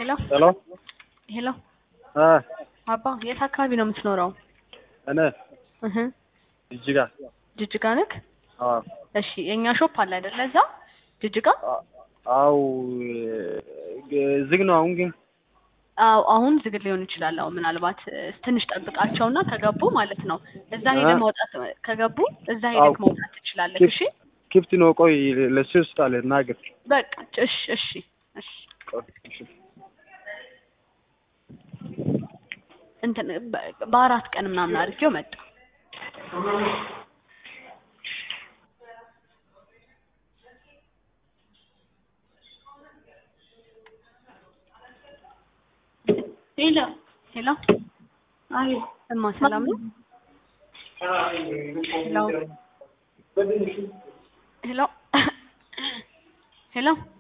ሄሎ ሄሎ ሄሎ እ አባ የት አካባቢ ነው የምትኖረው? እኔ እህ ጅጅጋ ጅጅጋ ነክ? አዎ እሺ የእኛ ሾፕ አለ አይደለ? እዛ ጅጅጋ? አ- አው ዝግ ነው አሁን ግን አዎ አሁን ዝግ ሊሆን ይችላል። አዎ ምናልባት እ፣ ትንሽ ጠብቃቸውና ከገቡ ማለት ነው እዛ ሄደህ እ? መውጣት ከገቡ እዛ አዎ። ሄደህ መውጣት ትችላለህ። እሺ ክፍት ነው። ቆይ ለሱ ይስጣል ናገር በቃ እሺ እሺ እሺ እንትን በ- በአራት ቀን ምናምን አድርጌው መጣ። ሄሎ ሄሎ አቤት እማ ሰላም ነው? ሄሎ ሄሎ ሄሎ